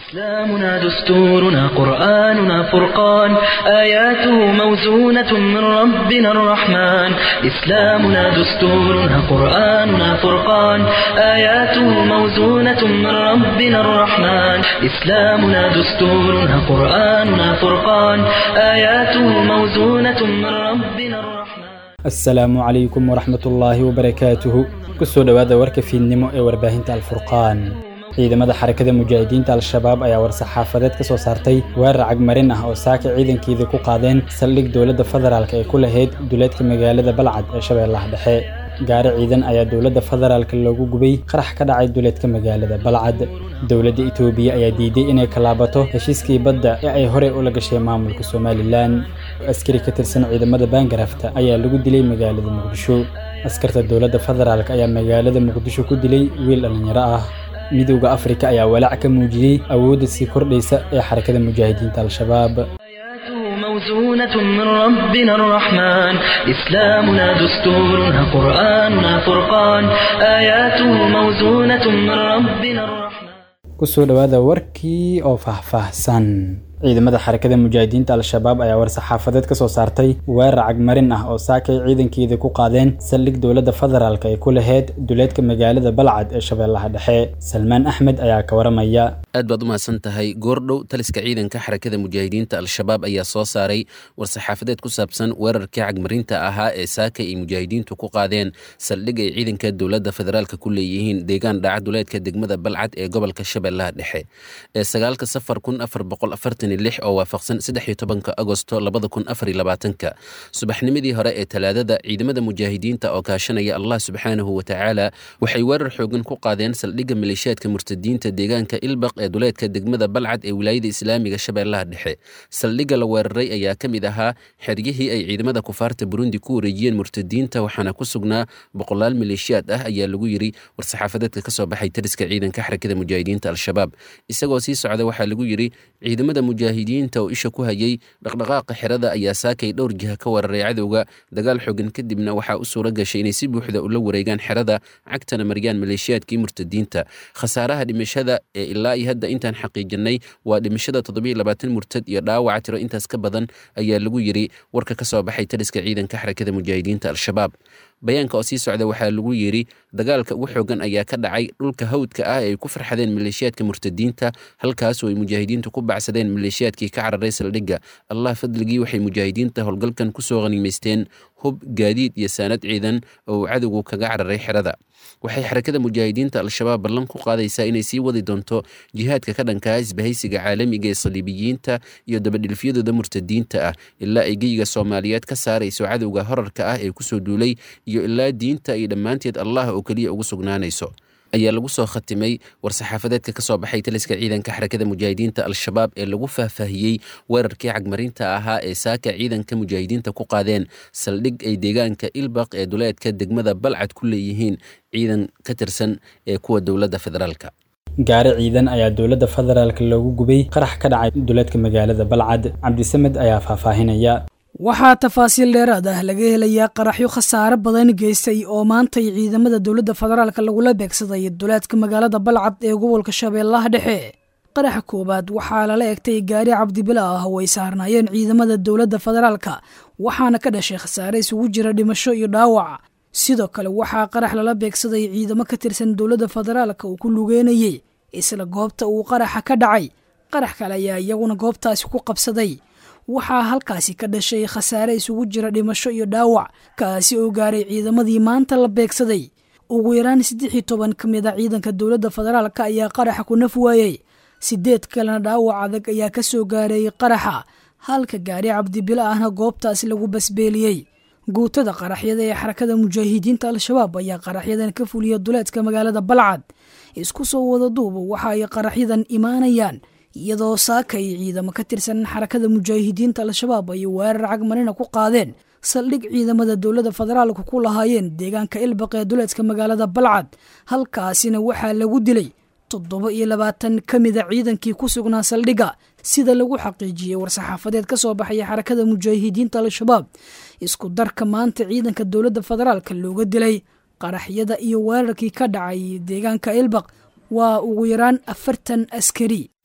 إسلامنا دستورنا قرآننا فرقان آياته موزونة من ربنا الرحمن إسلامنا دستورنا قرآننا فرقان آياته موزونة من ربنا الرحمن إسلامنا دستورنا قرآننا فرقان آياته موزونة من ربنا الرحمن asalaamu calaykum waraxmatullaahi wabarakaatuhu kusoo dhowaada warka fiidnimo ee warbaahinta alfurqaan ciidamada xarakada mujaahidiinta al-shabaab ayaa war-saxaafadeed ka soo saartay weerar cagmarin ah oo saaka ciidankeedii ku qaadeen saldhig dowladda federaalk ee ku lahayd duleedka magaalada balcad ee shabeellaha dhexe gaari ciidan ayaa dowladda federaalk loogu gubay qarax ka dhacay duleedka magaalada balcad dowladda itoobiya ayaa diiday inay kalaabato heshiiskii badda ee ay horey ula gashay maamulka somalilan askari ka tirsan ciidamada baangarafta ayaa lagu dilay magaalada muqdisho askarta dowladda federaalk ayaa magaalada muqdisho ku dilay wiil dhallinyaro ah midowda afrika ayaa walaac ka muujiyey awoodda sii kordhaysa ee xarakada mujaahidiinta al-shabaab آياته موزونة من ربنا الرحمن إسلامنا دستورنا قرآننا فرقان آياته موزونة من ربنا الرحمن kusoo dhowaada warkii oo faahfaahsan ciidamada xarakada mujaahidiinta al-shabaab ayaa war-saxaafadeed ka soo saartay weerar cagmarin ah oo saakay ciidankeedii ku qaadeen saldhig dowladda federaalk ay ku lahayd duleedka magaalada balcad ee shabeellaha dhexe salmaan axmed ayaa ka waramaya aad baad u mahadsan tahay goordhow taliska ciidanka xarakada mujaahidiinta al-shabaab ayaa soo saaray war-saxaafadeed ku saabsan weerarkii cagmarinta ahaa ee saaka ay mujaahidiintu ku qaadeen saldhig ay ciidanka dowladda federaalk ku leeyihiin deegaan dhaca duleedka degmada balcad ee gobolka shabeellaha dhexe ee sagaalka safar kun afar boqol afartan oo waafaqsan saddex iyo tobanka agosto labada kun afar iyo labaatanka subaxnimadii hore ee talaadada ciidamada mujaahidiinta oo kaashanaya allah subxaanahu wa tacaala waxay weerar xoogan ku qaadeen saldhigga maleeshiyaadka murtadiinta deegaanka ilbaq ee duleedka degmada balcad ee wilaayada islaamiga shabeellaha dhexe saldhigga la weeraray ayaa ka mid ahaa xeryihii ay ciidamada kufaarta burundi ku wareejiyeen murtadiinta waxaana ku sugnaa boqolaal maleeshiyaad ah ayaa lagu yiri war-saxaafadeedka kasoo baxay tariska ciidanka xarakada mujaahidiinta al-shabaab isagoo sii socda waxaa lagu yiri ciidamada mujaahidiinta oo isha ku hayay dhaqdhaqaaqa xerada ayaa saakay dhowr jiha ka weeraray cadowga dagaal xogan kadibna waxaa u suura gashay inay si buuxda ula wareegaan xerada cagtana mariyaan maleeshiyaadkii murtadiinta khasaaraha dhimashada ee ilaa iyo hadda intaan xaqiijinay waa dhimashada toddobiyo labaatan murtad iyo dhaawaca tiro intaas ka badan ayaa lagu yiri warka ka soo baxay taliska ciidanka xarakada mujaahidiinta al-shabaab bayaanka oo sii socda waxaa lagu yiri dagaalka ugu xoogan ayaa ka dhacay dhulka hawdka ah ee ay ku farxadeen maleeshiyaadka murtadiinta halkaasoo ay mujaahidiintu ku bacsadeen maleeshiyaadkii ka cararay saldhigga allah fadligii waxay mujaahidiinta howlgalkan kusoo qaniimaysteen hub gaadiid iyo saanad ciidan oo uu cadowgu kaga cararay xerada waxay xarakada mujaahidiinta al-shabaab ballan ku qaadaysaa inay sii wadi doonto jihaadka ka dhankaa isbahaysiga caalamiga ee saliibiyiinta iyo dabadhilfyadooda murtadiinta ah ilaa ay geyiga soomaaliyeed ka saarayso cadowga horarka ah ee kusoo duulay iyo ilaa diinta ay dhammaanteed allah oo keliya ugu sugnaanayso ayaa lagu soo khatimay war-saxaafadeedka ka soo baxay taliska ciidanka xarakada mujaahidiinta al-shabaab ee lagu faahfaahiyey weerarkii cagmarinta ahaa ee saaka ciidanka mujaahidiinta ku qaadeen saldhig ay deegaanka ilbaq ee duleedka degmada balcad ku leeyihiin ciidan ka tirsan ee kuwa dowladda federaalka gaari ciidan ayaa dowladda federaalk loogu gubay qarax ka dhacay duleedka magaalada balcad cabdisamed ayaa faahfaahinaya waxaa tafaasiil dheeraad ah laga helayaa qaraxyo khasaare badan geystay oo maantay ciidamada dowladda federaalk lagula beegsaday duleedka magaalada balcad ee gobolka shabeellaha dhexe qaraxa koowaad waxaa lala egtay gaari cabdibila ah oo ay saarnaayeen ciidamada dowladda federaalka waxaana ka dhashay khasaare isugu jira dhimasho iyo dhaawac sidoo kale waxaa qarax lala beegsaday ciidamo ka tirsan dowladda federaalka uu ku lugeynayey isla goobta uu qaraxa ka dhacay qarax kale ayaa iyaguna goobtaasi ku qabsaday waxaa halkaasi ka dhashay khasaare isugu jira dhimasho iyo dhaawac kaasi oo gaaray ciidamadii maanta la beegsaday ugu yaraan saddex iyo toban ka mid a ciidanka dowladda federaalka ayaa qaraxa ku naf waayey sideed kalena dhaawac adag ayaa ka soo gaaray qaraxa halka gaari cabdibilo ahna goobtaasi lagu basbeeliyey guutada qaraxyada ee xarakada mujaahidiinta al-shabaab ayaa qaraxyadan ka fuliya duleedka magaalada balcad isku soo wada duuba waxa ay qaraxyadan imaanayaan iyadoo saakay ciidamo ka tirsan xarakada mujaahidiinta al-shabaab ay weerar cagmarina ku qaadeen saldhig ciidamada dowladda federaalka ku lahaayeen deegaanka ilbaq ee duleedka magaalada balcad halkaasina waxaa lagu dilay toddoba iyo labaatan ka mida ciidankii ku sugnaa saldhigga sida lagu xaqiijiyey war-saxaafadeed ka soo baxaya xarakada mujaahidiinta al-shabaab isku darka maanta ciidanka dowladda federaalka looga dilay qaraxyada iyo weerarkii ka dhacay deegaanka ilbaq waa ugu yaraan afartan askari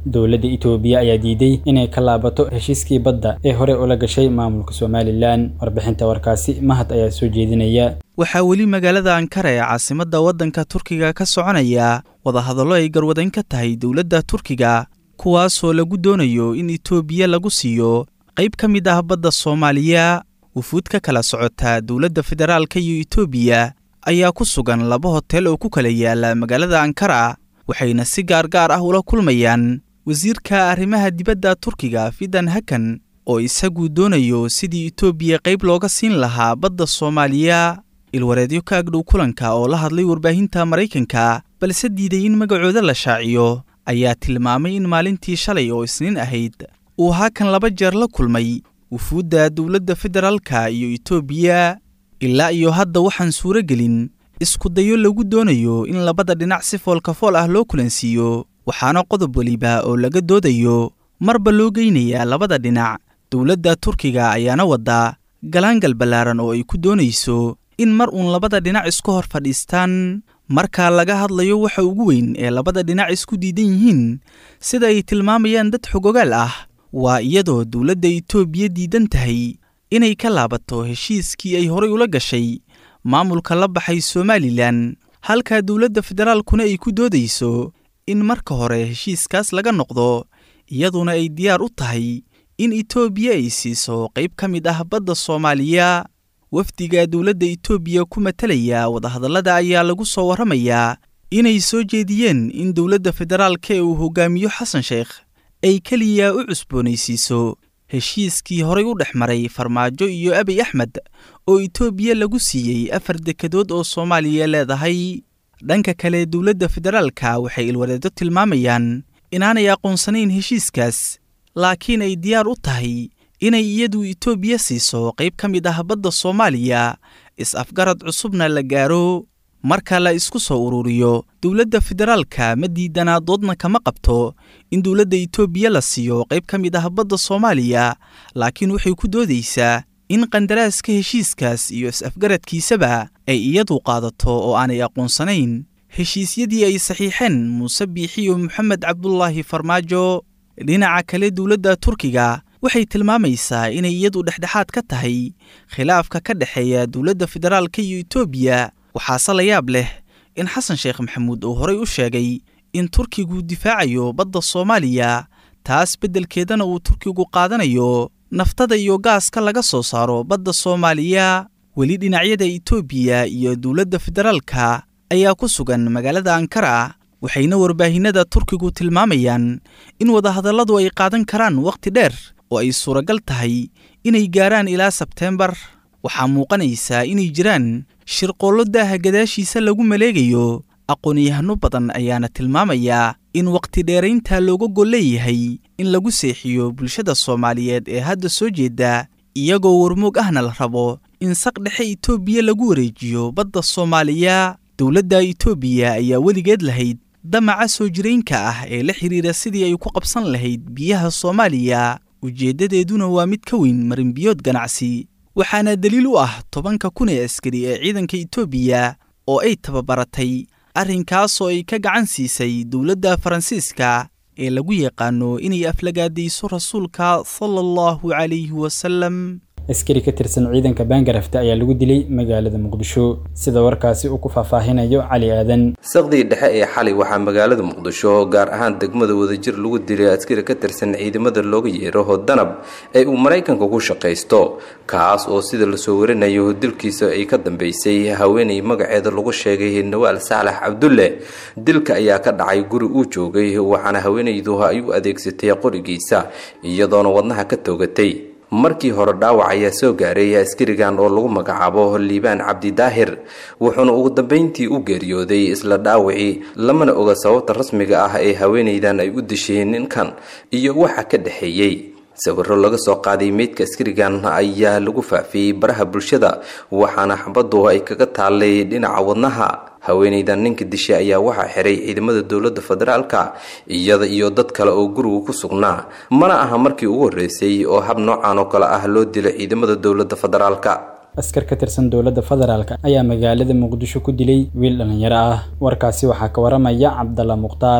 dowladda itoobiya ayaa diiday inay ka laabato heshiiskii badda ee hore ula gashay maamulka somalilan warbixinta warkaasi mahad ayaa soo jeedinaya waxaa weli magaalada ankara ee caasimadda waddanka turkiga ka soconaya wadahadallo ay garwadayn ka tahay dowladda turkiga kuwaasoo lagu doonayo in itoobiya lagu siiyo qayb ka mid ah badda soomaaliya wufuud ka kala socota dowladda federaalka iyo itoobiya ayaa ku sugan laba hotel oo ku kala yaala magaalada ankara waxayna si gaargaar ah ula kulmayaan wasiirka arrimaha dibadda turkiga fidan hakan oo isagu doonayo sidii itoobiya qayb looga siin lahaa badda soomaaliya ilwareedyo ka agdhow kulanka oo la hadlay warbaahinta maraykanka balse diiday in magacooda la shaaciyo ayaa tilmaamay in maalintii shalay oo isniin ahayd uu hakan laba jeer la kulmay wufuudda dowladda federaalka iyo itoobiya ilaa iyo hadda waxaan suuro gelin iskudayo lagu doonayo in labada dhinac si foolkafool ah loo kulansiiyo waxaana qodob weliba oo laga doodayo marba loo geynayaa labada dhinac dowladda turkiga ayaana wadda galaangal ballaaran oo ay ku doonayso in mar uun labada dhinac isku hor fadhiistaan marka laga hadlayo waxa ugu weyn ee labada dhinac isku diidan yihiin sida ay tilmaamayaan dad xogogaal ah waa iyadoo dowladda itoobiya diidan tahay inay ka laabato heshiiskii ay horay ula gashay maamulka la baxay somalilan halka dowladda federaalkuna ay ku doodayso in marka hore heshiiskaas laga noqdo iyaduna ay diyaar u tahay in itoobiya ay siiso qayb ka mid ah badda soomaaliya wafdiga dowladda itoobiya ku matalaya wadahadallada ayaa lagu soo warramayaa inay soo jeediyeen in dowladda federaalka ee uu hogaamiyo xasan sheekh ay keliya u cusboonaysiiso heshiiskii horay u dhex maray farmaajo iyo abiy axmed oo itoobiya lagu siiyey afar dekedood oo soomaaliya leedahay dhanka kale dowladda federaalka waxay ilwareedo tilmaamayaan inaanay aqoonsanayn heshiiskaas laakiin ay diyaar u tahay inay iyadu itoobiya siiso qayb ka mid ah badda soomaaliya is-afgarad cusubna la gaaro marka la isku soo ururiyo dowladda federaalka ma diidanaa doodna kama qabto in dowladda itoobiya la siiyo qayb ka mid ah badda soomaaliya laakiin waxay ku doodaysaa in qandaraaska heshiiskaas iyo is-afgaradkiisaba ay iyadu qaadato oo aanay aqoonsanayn heshiisyadii ay saxiixeen muuse biixiyo moxamed cabdulaahi farmaajo dhinaca kale dowladda turkiga waxay tilmaamaysaa inay iyadu dhexdhexaad ka tahay khilaafka ka dhexeeya dowladda federaalka iyo itoobiya waxaase la yaab leh in xasan sheekh maxamuud uu horay u sheegay in turkigu difaacayo badda soomaaliya taas beddelkeedana uu turkigu qaadanayo naftada iyo gaaska laga soo saaro badda soomaaliya weli dhinacyada itoobiya iyo dowladda federaalka ayaa ku sugan magaalada ankara waxayna warbaahinada turkigu tilmaamayaan in wadahadalladu ay qaadan karaan wakhti dheer oo ay suuragal tahay inay gaaraan ilaa sebteembar waxaa muuqanaysaa inay jiraan shirqoollo daaha gadaashiisa lagu maleegayo aqoon-yahano badan ayaana tilmaamayaa in wakhti dheeraynta looga gol leeyahay in lagu seexiyo bulshada soomaaliyeed ee hadda soo jeeda iyagoo warmoog ahna la rabo in saq dhexe itoobiya lagu wareejiyo badda soomaaliya dowladda itoobiya ayaa weligeed lahayd damaca soo jiraynka ah ee la xidhiira sidii ay ku qabsan lahayd biyaha soomaaliya ujeeddadeeduna waa mid ka weyn marinbiyood ganacsi waxaana daliil u ah tobanka kun ee askari ee ciidanka itoobiya oo ay tababaratay arrinkaasoo ay ka gacan siisay dowladda faransiiska ee lagu yaqaano inay aflagaadayso rasuulka sala allahu calayhi wasalam askari ka tirsan ciidanka baangarafta ayaa lagu dilay magaalada muqdisho sida warkaasi uu ku faahfaahinayo cali aadan saqdii dhexe ee xalay waxaa magaalada muqdisho gaar ahaan degmada wadajir lagu dilay askari ka tirsan ciidamada looga yeero danab ee uu maraykanka ku shaqaysto kaas oo sida lasoo warinayo dilkiisa ay ka dambeysay haweenay magaceeda lagu sheegay nawaal saalax cabdulle dilka ayaa ka dhacay guri uu joogay waxaana haweenaydu ay u adeegsatay qorigiisa iyadoona wadnaha ka toogatay markii hore dhaawac ayaa soo gaaray askarigan oo lagu magacaabo liibaan cabdi daahir wuxuuna ugu dambeyntii u geeriyooday isla dhaawacii lamana oga sababta rasmiga ah ee haweenaydan ay u disheen ninkan iyo waxa ka dhexeeyey sawiro laga soo qaaday meydka askarigan ayaa lagu faafiyey baraha bulshada waxaana xabadu ay kaga taallay dhinaca wadnaha haweenaydan ninka dishay ayaa waxaa xiray ciidamada dowladda federaalka iyada iyo dad kale oo guriga ku sugnaa mana aha markii ugu horreysay oo hab noocan oo kale ah loo dilo ciidamada dowladda federaalka askar ka tirsan dowladda federaalk ayaa magaalada muqdisho ku dilay wiil dhallinyaro ah warkaasi waxaa ka waramaya cabdalla mukhtaar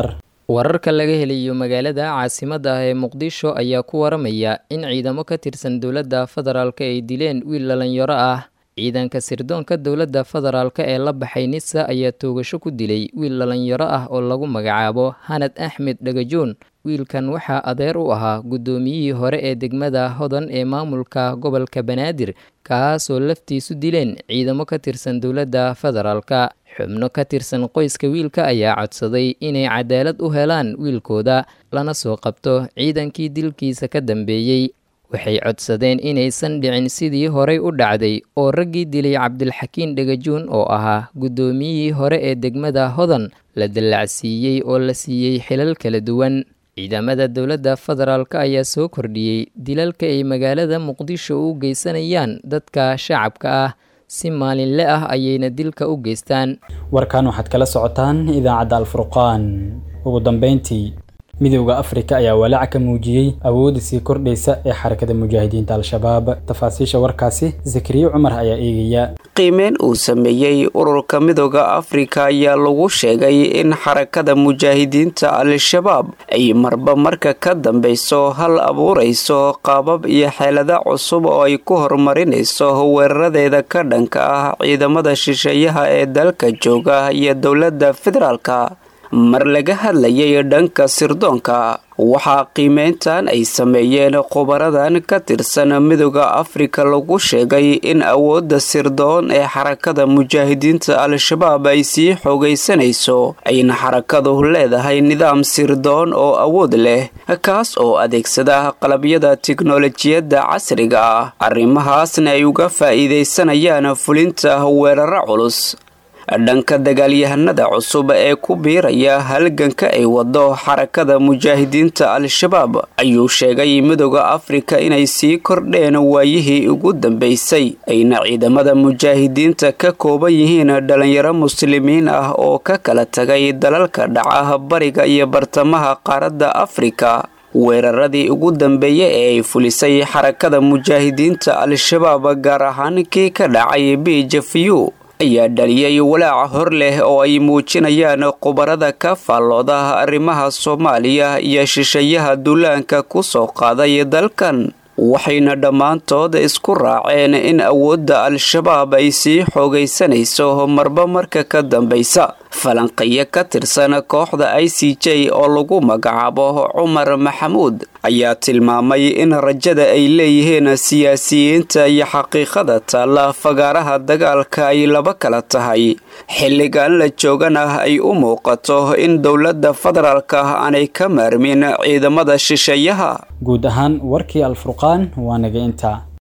wararka laga helayo magaalada caasimadda ah ee muqdisho ayaa ku waramaya in ciidamo ka tirsan dowladda federaalk ay dileen wiil dhalinyaro ah ciidanka sirdoonka dowladda federaalk ee la baxay nisa ayaa toogasho ku dilay wiil dhalinyaro ah oo lagu magacaabo hanad axmed dhagajoon wiilkan waxaa adeer u ahaa guddoomiyihii hore ee degmada hodan ee maamulka gobolka banaadir kaasoo laftiisu dileen ciidamo ka tirsan dowladda federaalka xubno ka tirsan qoyska wiilka ayaa codsaday inay cadaalad u helaan wiilkooda lana soo qabto ciidankii dilkiisa ka dambeeyey waxay codsadeen inaysan dhicin sidii horey u dhacday oo raggii dilay cabdilxakiin dhagajuun oo ahaa guddoomiyihii hore ee degmada hodan la dallacsiiyey oo la siiyey xilal kala duwan ciidamada dowladda federaalk ayaa soo kordhiyey dilalka ay magaalada muqdisho u geysanayaan dadka shacabka ah si maalinle ah ayayna dilka u geystaan warkan waxaad kala socotaan idaacadda alfurqaan ugu dambeyntii midowda afrika ayaa walaac ka muujiyey awoodda sii kordhaysa ee xarakada mujaahidiinta al-shabaab tafaasiisha warkaasi zakariye cumar ayaa eegaya qiimeyn uu sameeyey ururka midooda afrika ayaa lagu sheegay in xarakada mujaahidiinta al-shabaab ay marba marka ka dambeyso hal abuurayso qaabab iyo xeelada cusub oo ay ku horumarinayso weeraradeeda ka dhanka ah ciidamada shisheeyaha ee dalka jooga iyo dowladda federaalka mar laga hadlayay dhanka sirdoonka waxaa qiimeyntan ay sameeyeen khubaradan ka tirsan midooda afrika lagu sheegay in awoodda sirdoon ee xarakada mujaahidiinta al-shabaab ay sii xoogaysanayso ayna xarakadu leedahay nidaam sirdoon oo awood leh kaas oo adeegsada qalabyada tiknolojiyadda casriga ah arrimahaasna ay uga faa'iidaysanayaan fulinta weeraro culus dhanka dagaalyahanada cusub ee ku biiraya halganka ay wado xarakada mujaahidiinta al-shabaab ayuu sheegay midooda afrika inay sii kordheen waayihii ugu dambeysay ayna ciidamada mujaahidiinta ka kooban yihiin dhalinyaro muslimiin ah oo ka kala tagay dalalka dhaca bariga iyo bartamaha qaaradda afrika weeraradii ugu dambeeya ee ay fulisay xarakada mujaahidiinta al-shabaab gaar ahaan kii ka dhacay bijafiyu ayaa dhaliyay walaaca hor leh oo ay muujinayaan khubarada ka faallooda arrimaha soomaaliya iyo shisheeyaha duulaanka ku soo qaaday dalkan waxayna dhammaantood isku raaceen in awoodda al-shabaab ay sii xoogaysanayso marba marka ka dambaysa falanqeyo ka tirsan kooxda i c j oo lagu magacaabo cumar maxamuud ayaa tilmaamay in rajada ay leeyihiin siyaasiyiinta iyo xaqiiqada taalla fagaaraha dagaalka ay laba kala tahay xilligan la joogan ah ay u muuqato in dowladda federaalka aanay ka maarmin ciidamada shisheeyaha guud ahaan warkii alfurqaan waa naga intaa